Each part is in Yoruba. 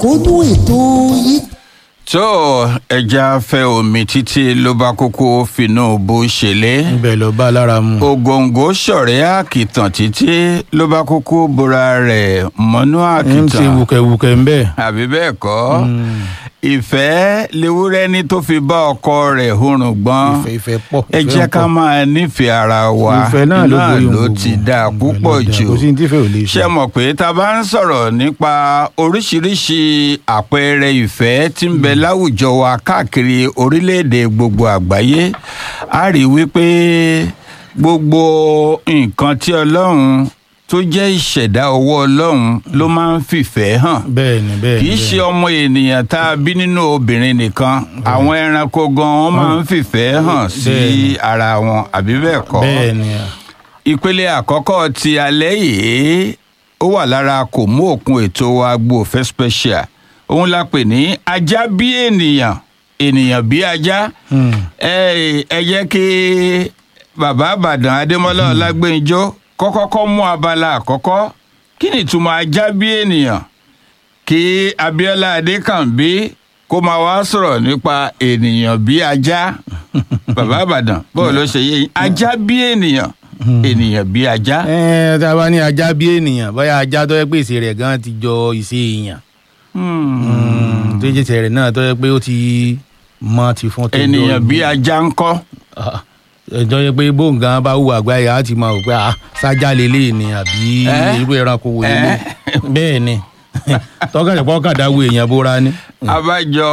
àkóónú ètò yìí. tó ẹja fẹ́ omi títí ló bá kókó finú bó ṣẹlẹ̀ ibẹ̀ ló bá lára mu. ògòǹgò ṣọ̀rẹ́ àkìtàn títí ló bá kókó bora rẹ̀ mọ́nú ń ṣe àkìtàn wùkẹ̀wùkẹ̀ ń bẹ̀. àbí bẹ́ẹ̀ kọ́ ìfẹ́ lewúrẹ́ ní tó fi bá ọkọ rẹ̀ hurùn gbọ́n ìfẹ́ ìfẹ́ pọ̀. ẹ ìfẹ́ jẹ́ ń ká pọ̀. máa nífẹ̀ẹ́ ara wa ìfẹ́ náà ló borí ohun ló gbogbo. ti dáa Ìfẹ́ púpọ̀ ló dáa. jù kò sí ní tífẹ́ ò lè ṣe mọ̀ pé tá a bá ń sọ̀rọ̀ nípa oríṣiríṣi àpẹẹrẹ ìfẹ́ tí ń bẹ láwùjọ wa káàkiri orílẹ̀-èdè gbogbo àgbáyé a rí wípé gbogbo nǹkan tí ọlọ́run tó jẹ́ ìṣẹ̀dá ọwọ́ ọlọ́run ló máa ń fìfẹ́ hàn bẹ́ẹ̀ ni bẹ́ẹ̀ ni. kì í ṣe ọmọ ènìyàn tá a bí nínú obìnrin nìkan àwọn ẹranko gan wọn máa ń fìfẹ́ hàn sí Bẹ́ẹ̀ ni. ara wọn àbí bẹ́ẹ̀ kọ́ bẹ́ẹ̀ ni. ìpele àkọ́kọ́ ti alẹ́ yìí ó wà lára kò mú òkun ètò agbo òfẹ́ special òun la pè ní ajá bí ènìyàn ènìyàn bí ajá Hmm. ẹ ẹ jẹ́ kí bàbá àbàdàn adémọ́lá ọlágbẹ́njọ́ kọ́kọ́kọ́ mú abala àkọ́kọ́ kí ni ìtumọ̀ ajá bí ènìyàn kí abiola adékànbí kó máa wá sọ̀rọ̀ nípa ènìyàn bí ajá bàbá àbàdàn bọ́ọ̀ ló ṣe yé yín ajá bí ènìyàn ènìyàn bí ajá. ẹ tá a bá ní ajá bí ènìyàn bóyá ajá tó yẹ pé ìṣe rẹ̀ gan ti jọ ìṣe èèyàn. Hmm. tó yẹ tẹ̀rẹ̀ náà tó yẹ pé ó ti mọ ti fún tẹ̀dọ̀ ènìyàn bí ajá ń kọ́. ẹjọ́ yẹ pé bóńgàn bá wù àgbáyé á ti máa wò pé ah sájà lélẹ̀ ni àbí Eh? irú ẹranko wò lélẹ̀ Eh? bẹ́ẹ̀ ni tọ́kàtà pọ́kàdá wo èèyàn bóra ni. abájọ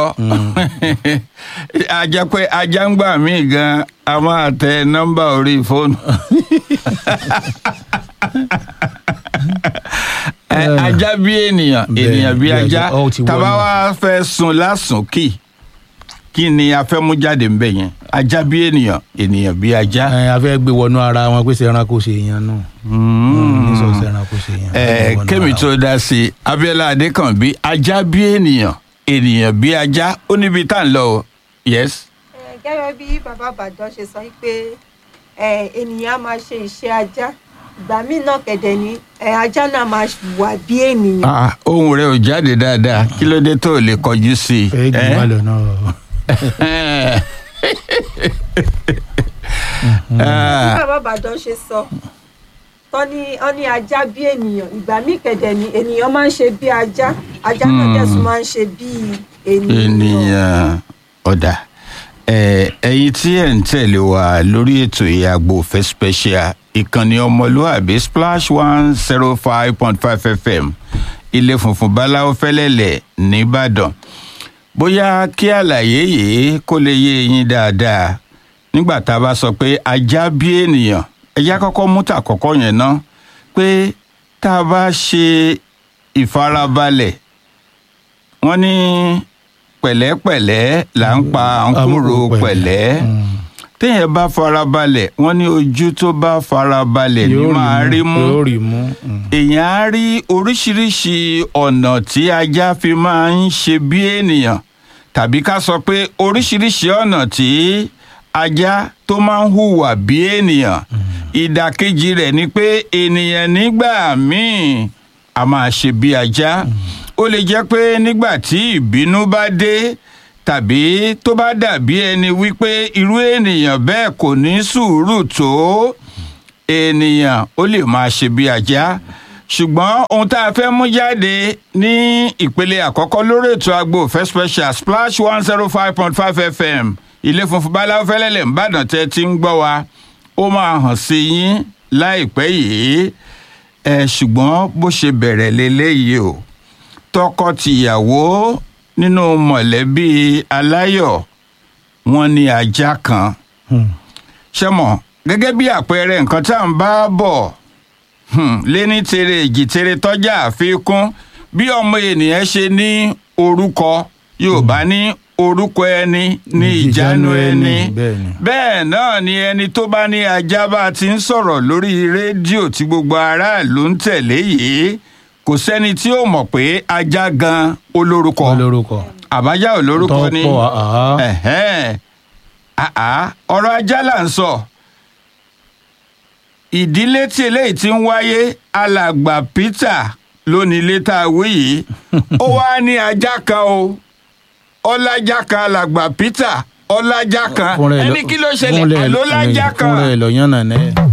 ajá pé ajá ń gbà mí gan a máa tẹ nọ́mbà orí fóònù. Ẹ, ajá bí ènìyàn Bẹ́ẹ̀, ènìyàn bí bí ajá ajá. Ó ti tàbá wọnú. wa fẹ́ sun lásùn kì kí ni a fẹ́ mú jáde ń bẹ̀ yẹn ajá bí ènìyàn ènìyàn bí ajá. ẹ a fẹ́ gbé wọnú ara wọn pé ṣe ẹranko ṣe èèyàn náà ní sọ ṣe ẹranko ṣe èèyàn. ẹ kémi tó dá sí i abiola adékànbí ajá bí ènìyàn ènìyàn bí ajá ó níbi tá à ń lọ o yes. Ẹ, gẹ́gẹ́ bí bàbá àbàdàn ṣe sọ pé ẹ, ènìyàn á máa ṣe iṣẹ́ ajá ìgbà míì náà kẹ̀dẹ̀ ni ẹ, ajá náà máa wà bí ènìyàn. Ah, ohun rẹ ò jáde dáadáa kí ló dé tó o lè kọjú sí i. ẹ jù wá lọ náà. bí Ah, bàbá àbàdàn ṣe sọ tọ́ ní wọ́n ní ajá bí ènìyàn ìgbà míì kẹ̀dẹ̀ ni ènìyàn máa ń ṣe bí ajá ajá náà Hmm. dẹ̀ tún máa ń ṣe bí ènìyàn. ènìyàn ọ̀dà Eh, ẹ̀yin tí ẹ̀ ń tẹ̀lé wa lórí ètò ìyàgbọ́ òfẹ́ special ìkànnì ọmọlúàbí splash one zero five point five fm ilé funfun báláwo fẹ́lẹ́lẹ̀ nìbàdàn bóyá kí àlàyé yìí kó lè yé yín dáadáa nígbà tá a bá sọ pé ajá bí ènìyàn ẹjá kọ́kọ́ mú tà kọ́kọ́ yẹn ná pé tá a bá ṣe ìfarabalẹ̀ wọ́n ní pẹ̀lẹ́pẹ̀lẹ́ là ń pa àǹkúrò Àǹkúrò pẹ̀lẹ́ Mm. téèyàn bá farabalẹ̀ wọ́n ní ojú tó bá farabalẹ̀ ní Yóò máa rí mú yóò rí mú. Mm. èèyàn á rí oríṣiríṣi ọ̀nà tí ajá fi máa ń ṣe bí ènìyàn tàbí ká sọ pé oríṣiríṣi ọ̀nà tí ajá tó máa ń hùwà bí ènìyàn ìdàkejì rẹ̀ ni pé ènìyàn nígbà míì a máa ṣe bí ajá ó lè jẹ́ pé nígbà tí ìbínú bá dé tàbí tó bá dàbí ẹni wípé irú ènìyàn bẹ́ẹ̀ kò ní sùúrù tó ènìyàn ó lè máa ṣe bí ajá ṣùgbọ́n ohun tá a fẹ́ mú jáde ní ìpele àkọ́kọ́ lórí ètò agbo òfẹ́ special splash one zero five point five fm ilé funfun báláwo fẹ́lẹ́lẹ̀ ńbàdàn tẹ́ ti ń gbọ́ wa ó máa hàn sí yín láìpẹ́ yìí ẹ ṣùgbọ́n bó ṣe bẹ̀rẹ̀ leléyìí o tọkọ-tìyàwó nínú mọ̀lẹ́bí aláyọ̀ wọn ní ajá kan Mm. ṣe mọ̀ gẹ́gẹ́ bí àpẹẹrẹ nǹkan tá à ń bá bọ̀ hmm, léní tere èjì tere tọ́jà àfikún bí ọmọ ènìyàn ṣe ní orúkọ yorùbá ní orúkọ ẹni ní ìjánu ẹni bẹ́ẹ̀ ni. bẹ́ẹ̀ náà ni ẹni tó bá ní ajá bá ti ń sọ̀rọ̀ lórí rédíò tí gbogbo aráàlú ń tẹ̀lé yìí kò sẹ́ni tí ó mọ̀ pé ajá gan olórúkọ olórúkọ. àbájá olórúkọ ni tọ́pọ̀ àá. ẹ̀hẹ́n. àá ọ̀rọ̀ ajá là ń sọ ìdílé tí eléyìí ti ń wáyé alàgbà peter lónìí ilé tá a wí yìí ó wá ní ajá kan o ọlájá kan alàgbà peter ọlájá kan Fúnra ẹ̀ lọ- ẹni kí ló fúnra ṣẹlẹ̀ ẹ̀- àlólájá kan fúnra ẹ̀ lọ yànnà náà.